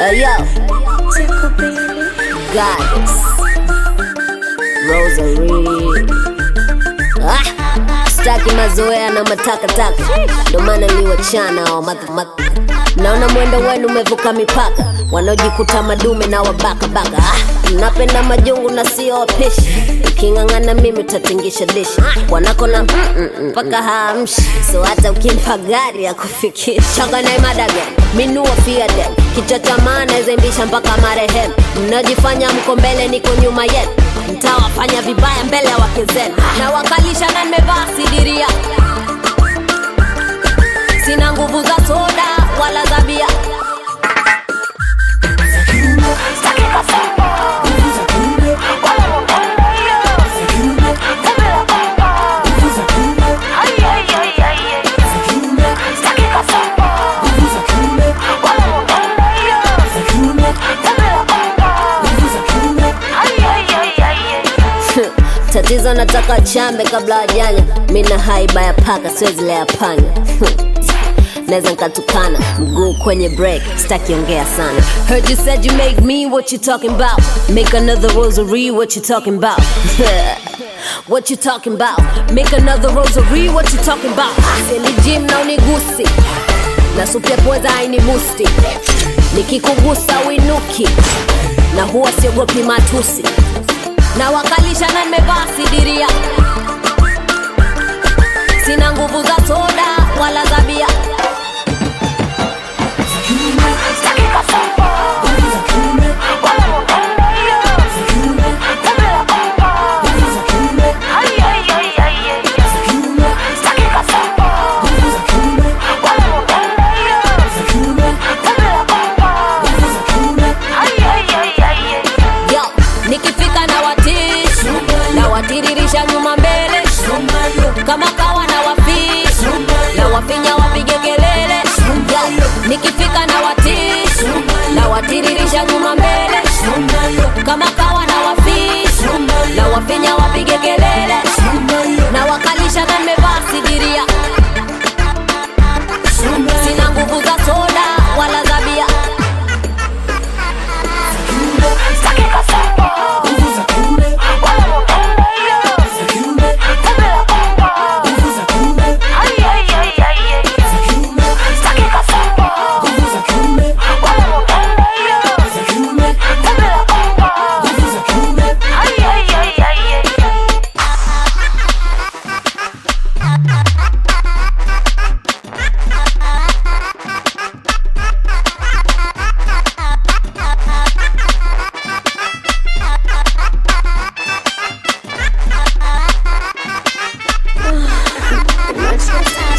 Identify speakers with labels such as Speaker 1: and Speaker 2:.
Speaker 1: Uh, yo, goddess, Rosary. Ah, staki mazoea na matakataka, ndo maana liwachana wa madhamaka. Naona mwendo wenu umevuka mipaka, wanaojikuta madume na wabakabaka. Ah, napenda majungu na sio wapishi, uking'ang'ana mimi utatingisha dishi wanako na mpaka haamshi, so hata ukimpa gari ya kufikisha changa na madaga minua fiade kichwa cha maana zembisha mpaka marehemu. Mnajifanya mko mbele, niko nyuma yenu, mtawafanya vibaya mbele ya wake zenu, na wakalisha na nimevaa sidiria sina nguvu za soda wala za bia tatizo nataka chambe kabla wajanya mina haiba ya paka siwezi lea panya naweza nkatukana mguu kwenye break sitakiongea sana heard you said you make me what you talking about make another rosary what you talking about what you talking about make another rosary what you talking about seli gym na unigusi na supu ya pweza hainibusti nikikugusa winuki na huwa siogopi matusi na wakalisha na nimevaa sidiria sina nguvu za soda wala za bia Yo, nikifika na watish na watiririsha nyuma mbele kama kawa na wafish na wafinya wapige kelele Yo, nikifika na watish na watiririsha nyuma mbele kama kawa na wafish na wafinya wapige kelele na wakalisha na nimevaa sidiria sina nguvu za soda wala za bia
Speaker 2: Much less